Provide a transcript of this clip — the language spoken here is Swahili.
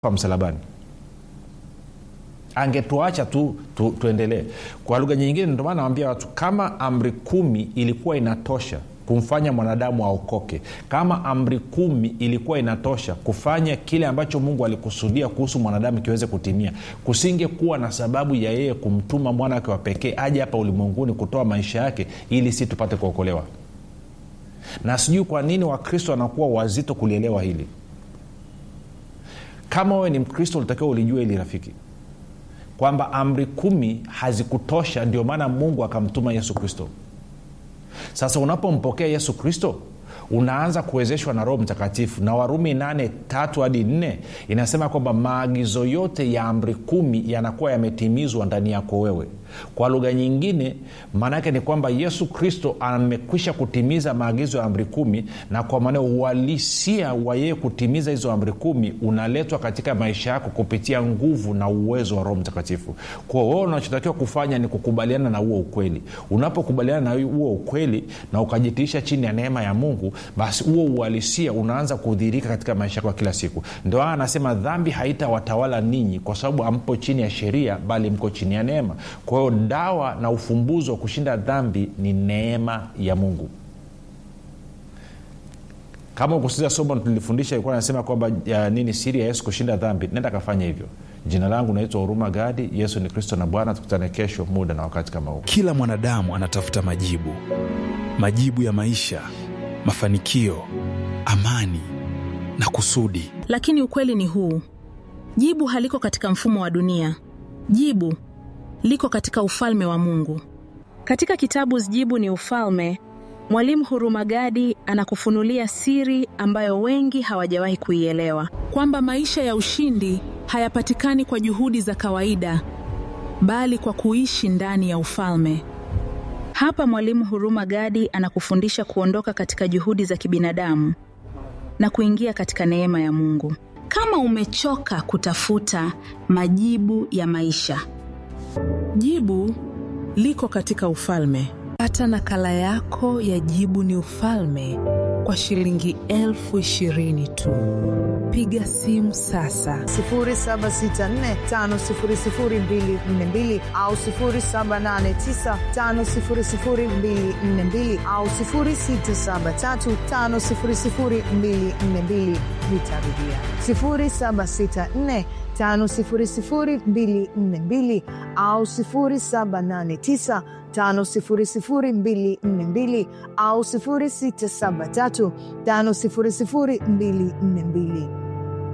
kwa msalabani angetuacha tu, tu tuendelee kwa lugha nyingine ndio maana nawambia watu kama amri kumi ilikuwa inatosha kumfanya mwanadamu aokoke kama amri kumi ilikuwa inatosha kufanya kile ambacho mungu alikusudia kuhusu mwanadamu kiweze kutimia kusingekuwa na sababu ya yeye kumtuma mwana wake wa pekee aje hapa ulimwenguni kutoa maisha yake ili si tupate kuokolewa na sijui kwa nini wakristo wanakuwa wazito kulielewa hili kama wewe ni mkristo ulitakiwa ulijua hili rafiki kwamba amri kumi hazikutosha ndio maana mungu akamtuma yesu kristo sasa unapompokea yesu kristo unaanza kuwezeshwa na roho mtakatifu na warumi 8 tatu hadi 4 inasema kwamba maagizo yote ya amri kumi yanakuwa yametimizwa ndani yako wewe kwa lugha nyingine maanaake ni kwamba yesu kristo amekwisha kutimiza maagizo ya amri kumi na kwa maana uhalisia wa yeye kutimiza hizo amri kumi unaletwa katika maisha yako kupitia nguvu na uwezo wa roho mtakatifu kwa wewe unachotakiwa kufanya ni kukubaliana na huo ukweli unapokubaliana na huo ukweli na ukajitiisha chini ya neema ya mungu basi huo uhalisia unaanza kudhirika katika maisha yako ya kila siku ndio aa anasema dhambi haitawatawala ninyi kwa sababu ampo chini ya sheria bali mko chini ya neema kwa hiyo dawa na ufumbuzi wa kushinda dhambi ni neema ya mungu kama ukusiza somo tulifundisha ilikuwa nasema kwamba ya, nini siri ya yesu kushinda dhambi nenda kafanya hivyo jina langu naitwa huruma gadi yesu ni kristo na bwana tukutane kesho muda na wakati kama huu kila mwanadamu anatafuta majibu majibu ya maisha mafanikio amani na kusudi lakini ukweli ni huu jibu haliko katika mfumo wa dunia jibu liko katika ufalme wa mungu katika kitabu jibu ni ufalme mwalimu hurumagadi anakufunulia siri ambayo wengi hawajawahi kuielewa kwamba maisha ya ushindi hayapatikani kwa juhudi za kawaida bali kwa kuishi ndani ya ufalme hapa mwalimu huruma gadi anakufundisha kuondoka katika juhudi za kibinadamu na kuingia katika neema ya mungu kama umechoka kutafuta majibu ya maisha jibu liko katika ufalme pata nakala yako ya jibu ni ufalme kwa shilingi elfu ishirini tu piga simu sasa 7645242 au 7895242 au 6735242 nitarudia 764 5242 au 789 5242 au 673 5242